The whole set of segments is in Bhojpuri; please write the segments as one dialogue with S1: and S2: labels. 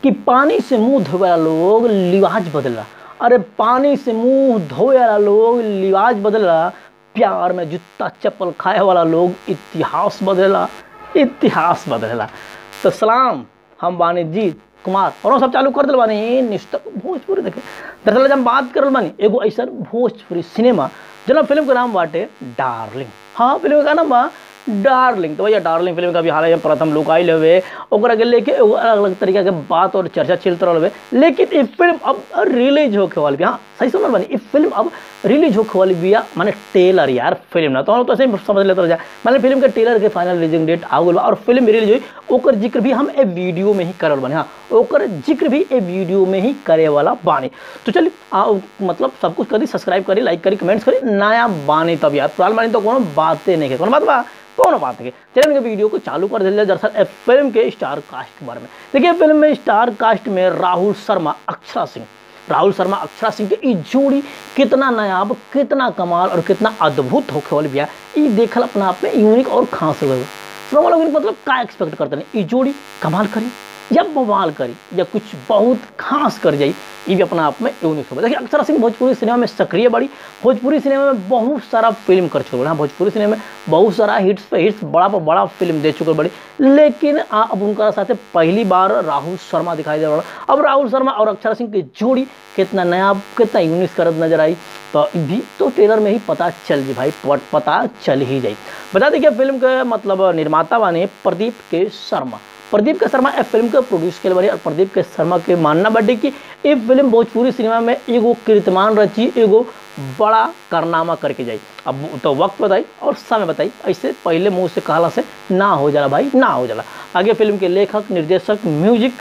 S1: कि पानी से मुंह धोए वाला लोग लिवाज बदला अरे पानी से मुंह धोए वाला लोग लिवाज बदला प्यार में जूता चप्पल खाए वाला लोग इतिहास बदलेला इतिहास बदलेला तो सलाम हम बानी जीत कुमार और हम सब चालू कर दिल बानी निष्ठा भोजपुरी देखे दरअसल आज हम बात करल बानी एगो ऐसा भोजपुरी सिनेमा जना फिल्म का नाम बाटे डार्लिंग हाँ फिल्म का नाम बा डार्लिंग तो भैया डार्लिंग फिल्म का भी हाल प्रथम लुक आयल हुए ओकरा के लेके एगो अलग अलग तरीका के बात और चर्चा चलते रहल हुए लेकिन ये फिल्म अब रिलीज होके वाली भी हाँ सही सुनल बानी ये फिल्म अब रिलीज होके वाली बिया माने टेलर यार फिल्म ना तो हम लोग तो ऐसे ही समझ लेते रह जा माने फिल्म के टेलर के फाइनल रिलीजिंग डेट आ गल बा और फिल्म रिलीज हुई ओकर जिक्र भी हम ए वीडियो में ही करल बानी हाँ ओकर जिक्र भी ए वीडियो में ही करे वाला बानी तो चलिए आ मतलब सब कुछ करी सब्सक्राइब करी लाइक करी कमेंट्स करी नया बानी तब यार पुरान बानी तो कोनो बातें नहीं है कोनो बात बा कौन बात है चलिए इनके वीडियो को चालू कर दिया दरअसल ए फिल्म के स्टार कास्ट के बारे में देखिए फिल्म में स्टार कास्ट में राहुल शर्मा अक्षरा सिंह राहुल शर्मा अक्षरा सिंह के ई जोड़ी कितना नायाब कितना कमाल और कितना अद्भुत होखे वाली बिया ई देखल अपना आप में यूनिक और खास हो गए लोग मतलब का एक्सपेक्ट करते हैं ई जोड़ी कमाल करी या बवाल करी या कुछ बहुत खास कर जाई ये भी अपना आप में यूनिक हो देखिए अक्षरा सिंह भोजपुरी सिनेमा में सक्रिय बड़ी भोजपुरी सिनेमा में बहुत सारा फिल्म कर चुके हाँ भोजपुरी सिनेमा में बहुत सारा हिट्स पे हिट्स बड़ा पर बड़ा फिल्म दे चुके बड़ी लेकिन आ, अब उनका साथ पहली बार राहुल शर्मा दिखाई दे रहा अब राहुल शर्मा और अक्षरा सिंह की जोड़ी कितना नया कितना यूनिक करत नजर आई तो भी तो ट्रेलर में ही पता चल जी भाई पता चल ही जाए बता दें कि फिल्म के मतलब निर्माता बने प्रदीप के शर्मा प्रदीप के शर्मा ए फिल्म के प्रोड्यूस के बारे और प्रदीप के शर्मा के मानना बाटे कि ये फिल्म भोजपुरी सिनेमा में एगो कीर्तिमान रची एगो बड़ा कारनामा करके जाई अब तो वक्त बताई और समय बताई ऐसे पहले मुंह से कहला से ना हो जाला भाई ना हो जाला आगे फिल्म के लेखक निर्देशक म्यूजिक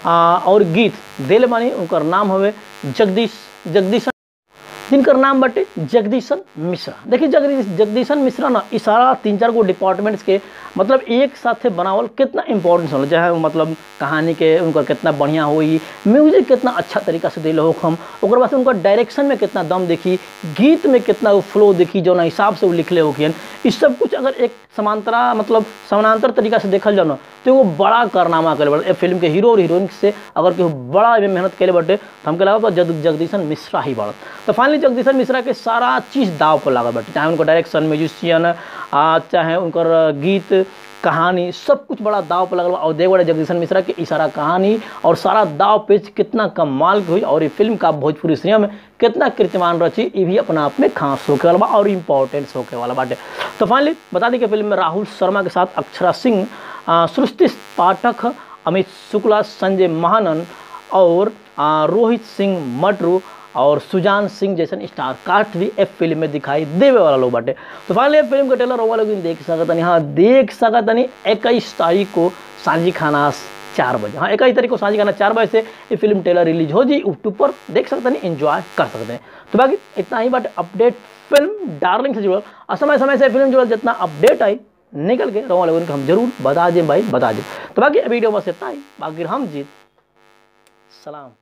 S1: और गीत दिल मानी उनकर नाम हवे जगदीश जगदीश जिनकर नाम बटे जगदीशन मिश्रा देखिए जगदीश जगदीशन मिश्रा ना ई सारा तीन चार गो डिपार्टमेंट्स के मतलब एक साथे बनावल कितना इंपॉर्टेंस होला चाहे मतलब कहानी के उनका कितना बढ़िया होई म्यूजिक कितना अच्छा तरीका से दिल हो हम ओकर बाद उनका डायरेक्शन में कितना दम देखी गीत में कितना वो फ्लो देखी जो हिसाब से वो लिखले होखियन इस सब कुछ अगर एक समांतरा मतलब समानांतर तरीका से देखल जाओ ना तो वो बड़ा कारनामा करे बटे फिल्म के हीरो और हीरोइन से अगर केहू बड़ा मेहनत करे बटे तो हमके लगा जग जगदीशन मिश्रा ही बढ़त तो फाइनली जगदीशन मिश्रा के सारा चीज़ दाव पर लागल बटे चाहे उनका डायरेक्शन म्यूजिशियन चाहे उनकर गीत कहानी सब कुछ बड़ा दाव पर लगल और देख बड़े जगदीशन मिश्रा के इशारा कहानी और सारा दाव पेच कितना कमाल की हुई और ये फिल्म का भोजपुरी सिनेमा में कितना कीर्तिमान रची ये भी अपना आप में खास होके वाला बा और इम्पोर्टेंस होके वाला बाटे तो फाइनली बता दें कि फिल्म में राहुल शर्मा के साथ अक्षरा सिंह सृष्टि पाठक अमित शुक्ला संजय महानन और रोहित सिंह मटरू और सुजान सिंह जैसन स्टार कास्ट भी ए फिल्म में दिखाई देवे वाला लोग बाटे तो फाइनली फिल्म के ट्रेलर वाला लोग देख सकतनी हाँ देख सकतनी इक्कीस तारीख को सांझी खाना चार बजे हाँ इक्कीस तारीख को सांझी खाना चार बजे से ये फिल्म ट्रेलर रिलीज हो जी यूट्यूब पर देख सकते हैं इंजॉय कर सकते हैं तो बाकी इतना ही बात अपडेट फिल्म डार्लिंग से जुड़ल और समय समय से फिल्म जुड़ल जितना अपडेट आई निकल के रोमा लोगों को हम जरूर बता दें भाई बता दें तो बाकी वीडियो बस इतना ही बाकी हम जीत सलाम